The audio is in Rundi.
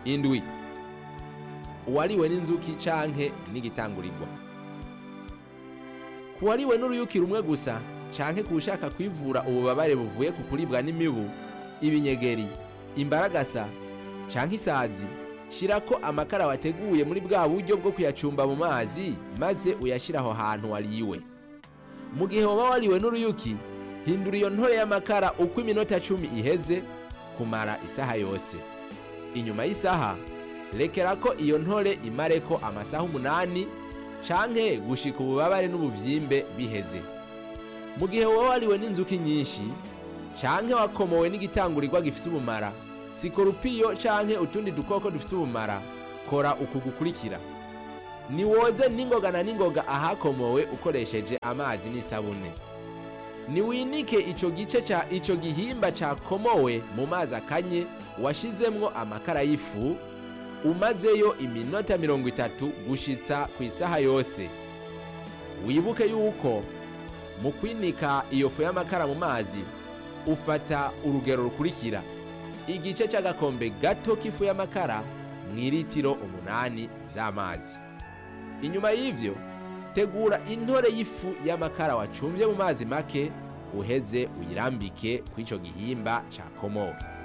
indwi uwariwe n'inzuki canke n'igitangurirwa kuwariwe n'uruyuki rumwe gusa canke kuwushaka kwivura ububabare buvuye ku kuribwa n'imibu ibinyegeri imbaragasa canke isazi shirako amakara wateguye muri bwa buryo bwo kuyacumba mu mazi maze uyashira aho hantu wariwe mu gihe woba wariwe n'uruyuki hindura iyo ntore y'amakara uko iminota cumi iheze kumara isaha yose inyuma y'isaha rekera ko iyo ntore imareko amasaha umunani canke gushika ububabare n'ubuvyimbe biheze mu gihe woba wariwe n'inzuki nyinshi canke wakomowe n'igitangurirwa gifise ubumara sikorupiyo canke utundi dukoko dufise ubumara kora uku gukurikira niwoze n'ingoga na n'ingoga ahakomowe ukoresheje amazi n'isabune niwinike ico gice ca ico gihimba cakomowe mu mazi akanye washizemwo amakara y'ifu umazeyo iminota mirongo itatu gushitsa ku isaha yose wibuke yuko mu kwinika iyo fu y'amakara mu mazi ufata urugero rukurikira igice c'agakombe gato k'ifu y'amakara mw'iritiro umunani z'amazi inyuma y'ivyo tegura intore y'ifu y'amakara wacumvye mu mazi make uheze uyirambike kw'ico gihimba cakomowe